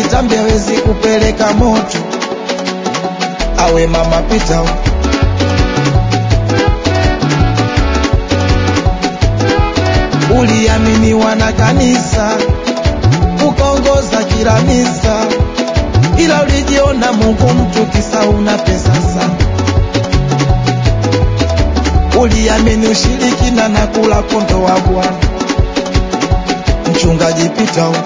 kitambi hawezi kupeleka moto. Awe mama pita huko. Uliaminiwa na kanisa ukaongoza kila misa, ila ulijiona Mungu mtu kisa una pesa sana. Uliamini ushirikina na kula kondo wa Bwana. Mchungaji pita huko.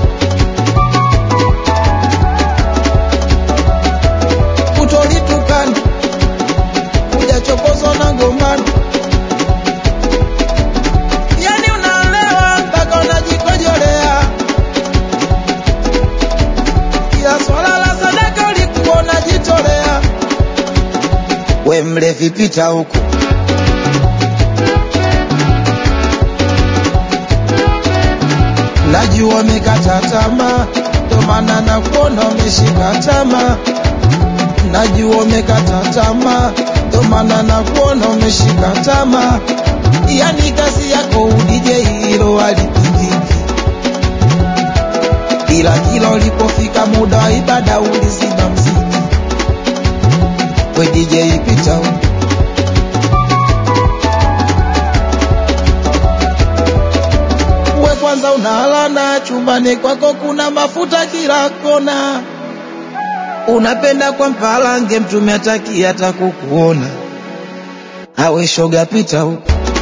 Utolitukana hujachokozwa na gombano, yani unaolewa mpaka unajikojolea. Kila swala la sadaka ulikuwa unajitolea. We mlevi pita huko. Najua umekata tamaa, ndo maana nakuona umeshika tamaa. Najua umekata tamaa, ndo maana nakuona umeshika tamaa. Yani kazi yako udije hilo halipingiki, ila kila ulipofika muda wa ibada uliziba mziki. We DJ pita huko. we kwanza unalana chumbani kwako kuna mafuta kila kona, unapenda kwa mpalange mtume ataki hata kukuona. Awe shoga pita huko.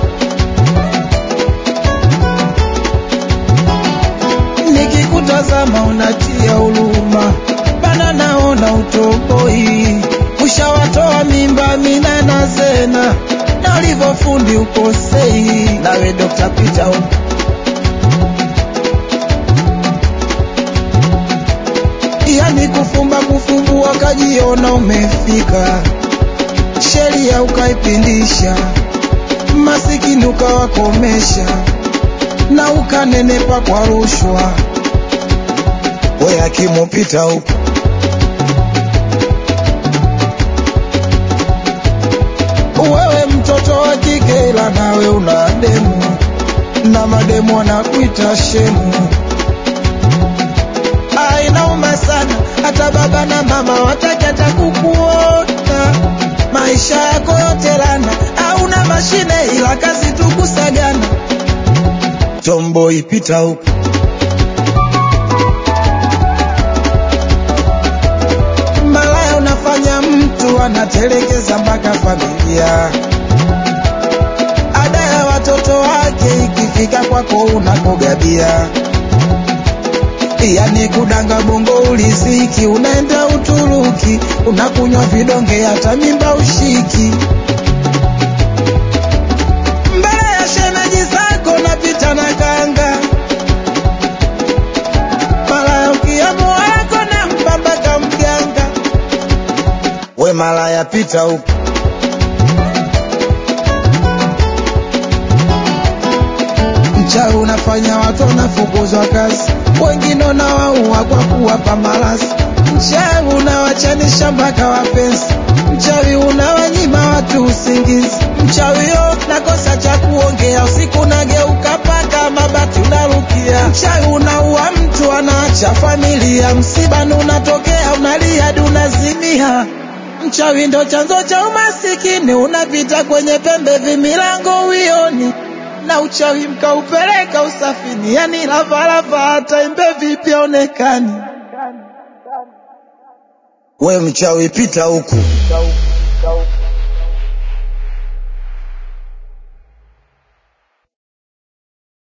Nikikutazama unatia huruma, bana naona utoboi, ushawatoa mimba mina na zena, na ulivyofundi ukosei. Nawe Dr. Peter huko. yani kufumba kufumbua kajiona umefika, sheria ukaipindisha, masikini ukawakomesha, na ukanenepa kwa rushwa. We akimupita huko wewe mtoto wa kike, ila nawe una demu na mademu wanakuita shemu. Ah, inauma sana, hata baba na mama wataki hata kukuona. Maisha yako yote lana, hauna mashine ila kazi tu kusagana. Tomboy pita huko. Malaya unafanya mtu anatelekeza mpaka familia. Ada ya watoto wake ikifika kwako unakogabia yani kudanga bongo uliziki, unaenda Uturuki unakunywa vidonge, hata mimba ushiki. Mbele ya shemeji zako napita na kanga, malaya ukiamu wako na mpambaka mganga. We malaya pita huko. Mchawi unafanya watu wanafukuzwa kazi, wengine unawaua kwa kuwapa malasi. Mchawi unawachanisha mpaka wapenzi, mchawi unawanyima watu usingizi. Mchawi yo nakosa cha kuongea, usiku unageuka paka mabati unarukia. Mchawi unaua mtu anaacha familia, msibani unatokea unalia hadi unazimia. Mchawi ndo chanzo cha umasikini, unapita kwenye pembe vimilango uioni na uchawi mkaupeleka usafini, yani lavalava hata imbe vipi aonekani. We mchawi pita huku.